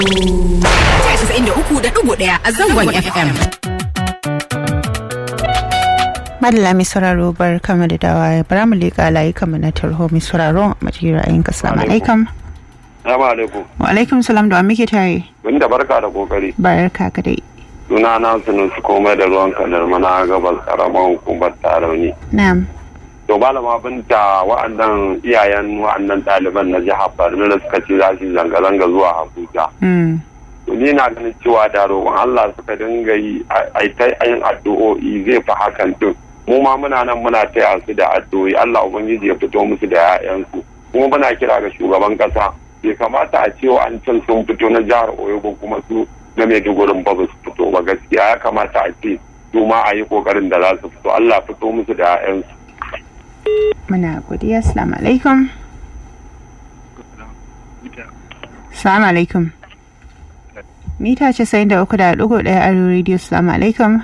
ɗaya a zangon FM. Madalla mai sauraro bar kama da dawa bara mu leƙa layukan mu na tarho mai sauraro a maji ra'ayin ka salamu alaikum. Salamu alaikum. Wa alaikum salam da wa muke tare. Mun da barka da kokari. Barka ka dai. Suna na sunu su komai da ruwan kanar mana gabas karamar hukumar tarauni. Na'am. To malama binta wa'annan iyayen wa'annan ɗaliban na jihar Borno da suka ci za su zanga-zanga zuwa Abuja. Mm. To ni na ganin cewa da roƙon Allah suka dinga yi a ta yin addu'o'i zai fi hakan din. Mu ma muna nan muna taya su da addu'o'i Allah Ubangiji ya fito musu da 'ya'yansu. Kuma muna kira ga shugaban ƙasa bai kamata a cewa an can sun fito na jihar Oyo ba kuma su na Maiduguri ba ba su fito ba gaskiya ya kamata a ce su ma a yi kokarin da za su fito Allah fito musu da 'ya'yansu. Muna godiya assalamu alaikum. Assalamu alaikum. Mita casa'in da uku da ɗigo ɗaya a rediyo assalamu alaikum.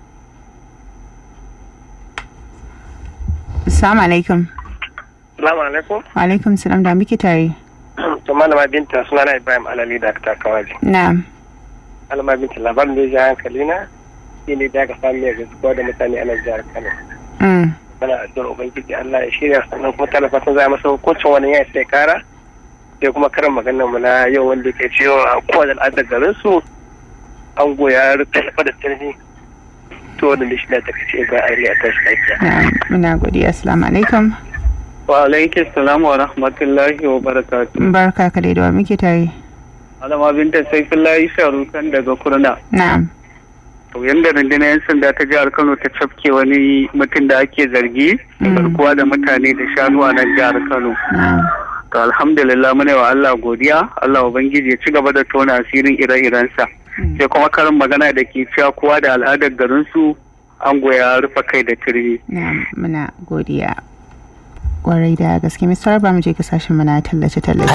Assalamu alaikum. Salamu alaikum. Wa alaikum salam da muke tare. To malama binta suna na Ibrahim Alali da ta kawaje. Na'am. Malama binta labarin da ya ji hankali na shi ne da aka samu mai gaskiya da mutane a nan jihar Kano. Mm. Mana addu'ar Ubangiji Allah ya shirya sannan kuma tana fatan za a masa hukuncin wani ya sai kara. Sai kuma karin maganar mu na yau wanda ke cewa a kowane al'adar garin su an goya rufe da tarhi. To wanda da shi na tafi ce ga aure a tashi lafiya. Na'am. Muna godiya assalamu alaikum. Wa alaikum salam wa rahmatullahi wa barakatuh. Barka ka dai da wa muke tare. Alama binta Saifullahi Sharukan daga Kurna. Na'am. To yanda rundunar 'yan sanda ta jihar Kano ta cafke wani mutum da ake zargi da Mm. garkuwa da mutane da shanu a nan jihar Kano. Na'am. To alhamdulillah muna wa Allah godiya, Allah Ubangiji ya ci gaba da tona asirin ire-irensa. Mm. Sai kuma karin magana da ke cewa kowa da al'adar garinsu an goya rufe kai da turmi. Na'am. Muna godiya. Kwarai da gaske mai sauraro ba mu je kasashen mu na tallace-tallace.